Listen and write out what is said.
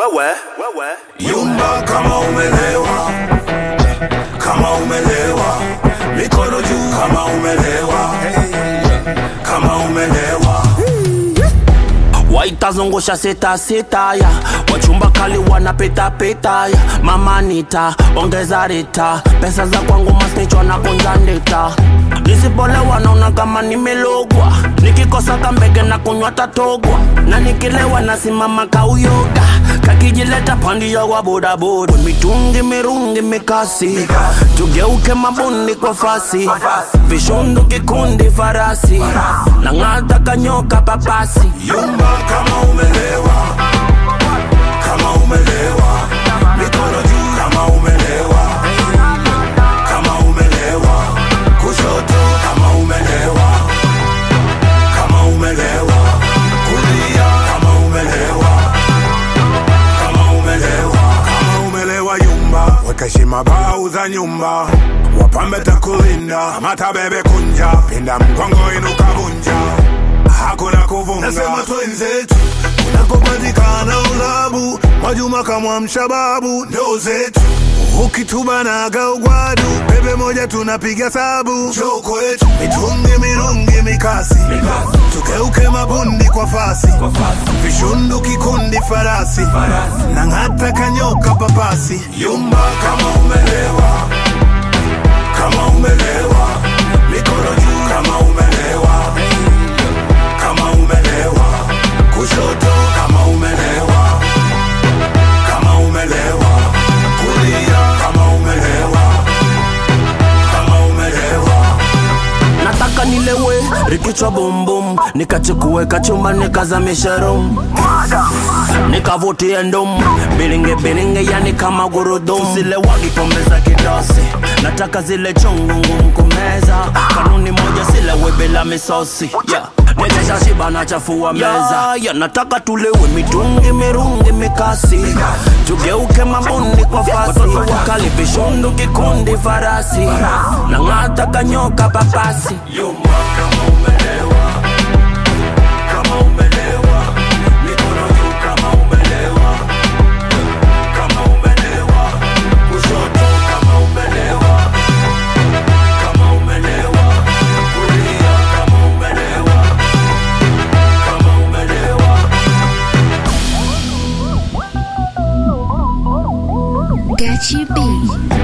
wewe wewe Yumba kama umelewa, kama umelewa, mikono juu kama umelewa, kama umelewa. waitazungusha sita sita ya wachumba kali wanapita pita ya mama nita ongeza rita pesa za kwangu masnichwa na kunja ndita nisipolewa naona kama nimelogwa nikikosa kambege na kunywa tatogwa na nikilewa nasimama kauyoga kakijileta pandia wa bodaboda mitungi mirungi mikasi tugeuke mabundi kwa fasi vishundu kikundi farasi na ng'ata kanyoka papasi Yumba kama umelewa, kama umelewa, mikono juu kama umelewa, kama umelewa, kushoto kama umelewa, kama umelewa, kulia kama umelewa, kama umelewa, kama umelewa yumba, weka heshima bau za nyumba, wapambe takulinda, mata bebe kunja, pinda mgongo inuka vunja hakuna kuvunga. Nasema twenzetu kunakopatikana ulabu, Mwajuma kamwamsha babu, ndo zetu ukitubanaga ugwadu, bebe moja tunapiga sabu, njoo kwetu mitungi mirungi mikasi, tugeuke mabundi kwa fasi, vishundu kikundi farasi, na ng'ata kanyoka papasi, yumba kama umelewa, kama umelewa, mikono juu kama umelewa kama umelewa, kushoto kama umelewa, kama umelewa, kulia kama umelewa, kama umelewa. nataka nilewe rikichwa bumbum nikachukue kachumba nikazamisha rum nikavutie ndum biringe biringe yani kama gurudum zile wagi pombe za kidosi nataka zile chungu ngumu kumeza kanuni moja silewe bila misosi yeah. Nilesha shiba na chafua meza yeah, yeah, nataka tulewe mitungi mirungi mikasi tugeuke mabundi kwa fasi wakali vishundu kikundi farasi na ng'ata kanyoka papasi Yumba kama umelewa, kama umelewa, mikono juu kama umelewa, kama umelewa, kushoto kama umelewa, kama umelewa, kulia kama umelewa, kama umelewa. Gachi B.